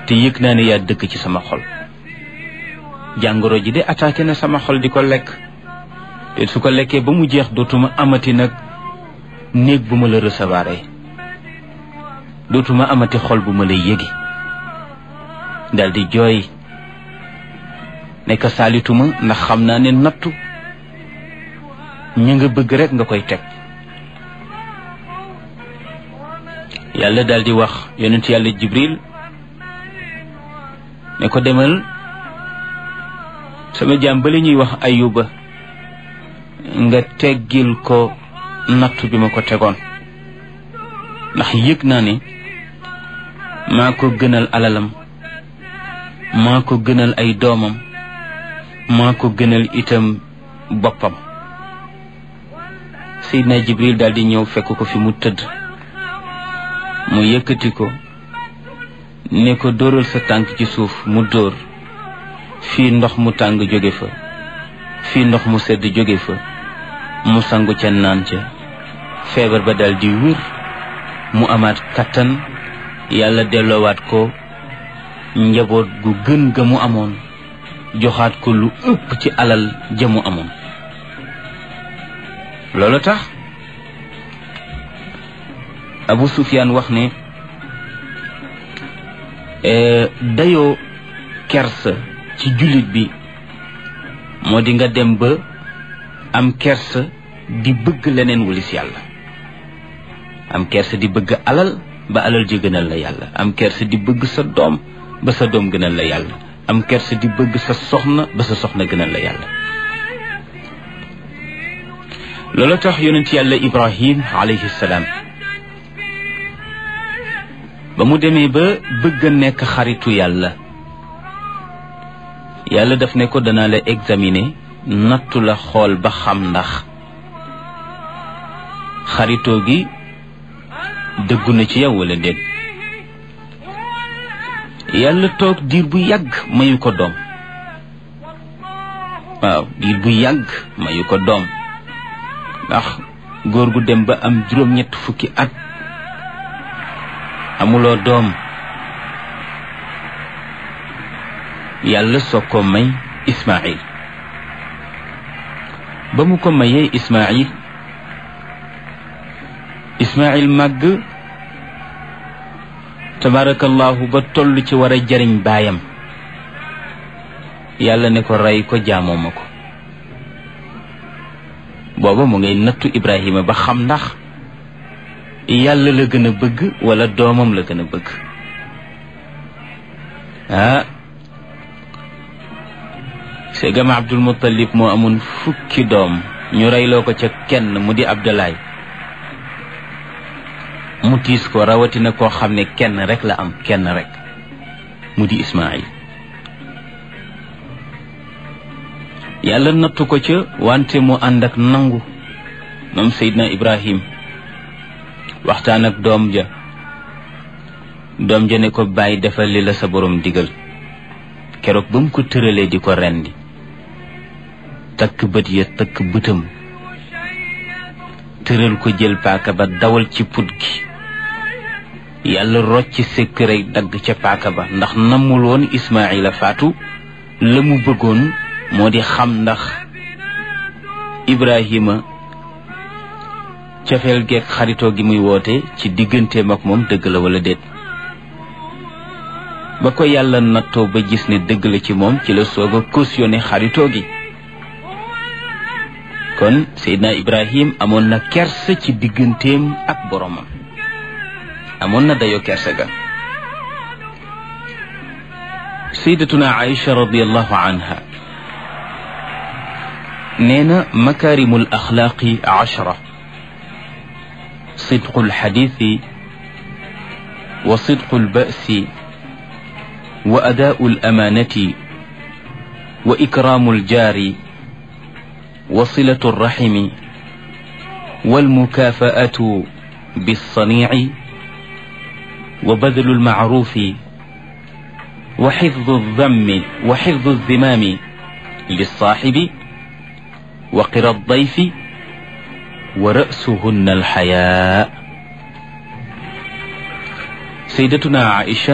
te yëg naa ne yaa dëkk ci sama xol jàngoro ji de attaqué na sama xol di ko lekk te su ko lekkee ba mu jeex dootuma amati nag néeg bu ma la recevoir dootuma amati xol bu ma lay yëgi dal di jooy nekk saalituma ndax xam naa ne nattu ñu nga bëgg rek nga koy teg yàlla dal di wax yonent yàlla jibril ne ko demal sama jaam ba la ñuy wax ayuba nga teggil ko nattu bi ma ko tegoon ndax yëg naa ne maa ko gënal alalam maa ko gënal ay doomam maa ko gënal itam boppam Seydina Jibril daal di ñëw fekk ko fi mu tëdd mu yëkkati ko ne ko dóoral sa tànk ci suuf mu dóor fii ndox mu tàng jóge fa fii ndox mu sedd jóge fa mu sangu ca naan ca feebar ba dal di wér mu amaat kattan yàlla delloowaat ko njaboot gu gën ga mu amoon joxaat ko lu ëpp ci alal ja mu amoon loolu tax Abu Sufyaan wax ne dayoo kersa ci jullit bi moo di nga dem ba am kersa di bëgg leneen wulis yàlla am kersa di bëgg alal ba alal ji gënal la yàlla am kersa di bëgg sa doom ba sa doom gënal la yàlla am kersa di bëgg sa soxna ba sa soxna gënal la yàlla loolu tax yonent yàlla ibrahim alayhi salaam ba mu demee ba bëgg a nekk xaritu yàlla yàlla daf ne ko danaa la examiner nattu la xool ba xam ndax xaritoo gi dëggu na ci yow wala déet yàlla toog diir bu yàgg mayu ko doom waaw diir bu yàgg mayu ko doom ndax góor gu dem ba am juróom-ñett fukki at amuloo doom yàlla soog ko may Ismaïl ba mu ko mayee Ismaïl Ismaïl màgg tabarakallahu ba toll ci war a jariñ baayam yàlla ne ko rey ko jaamoo ma ko booba mu ngay nattu Ibrahima ba xam ndax yàlla la gën a bëgg wala doomam la gën a bëgg ah segam Abdul Muttalib moo amoon fukki doom ñu reyloo ko ca kenn mu di Abdalaay mu tiis ko rawatina koo xam ne kenn rek la am kenn rek mu di Ismaayil yàlla nattu ko ca wante mu ànd ak nangu moom Seydina Ibrahim waxtaan ak doom ja doom ja ne ko bàyyi defal li la sa borom digal keroog ba mu ko tëralee di ko rendi takk bët ya takk bëtam tëral ko jël paaka ba dawal ci put gi yàlla rocc sekk rek dagg ca paaka ba ndax namul woon Ismaayila faatu la mu bëggoon moo di xam ndax Ibrahima cofeel geeg xaritoo gi muy woote ci digganteem ak moom dëgg la wala déet ba ko yàlla nattoo ba gis ne dëgg la ci moom ci la soog a cautionné xaritoo gi kon Seydina Ibrahim amoon na kersa ci digganteem ak boromam amoon na dayoo kersa ga sayyidatuna Aïcha radiyallahu anha nee na makaarimul axlaaqi ashra صدق الحديث وصدق البأس وأداء الأمانة وإكرام الجار وصلة الرحم والمكافأة بالصنيع وبذل المعروف وحفظ الذم وحفظ الذمام للصاحب وقر الضيف ورأسهن الحياء سيدتنا عائشة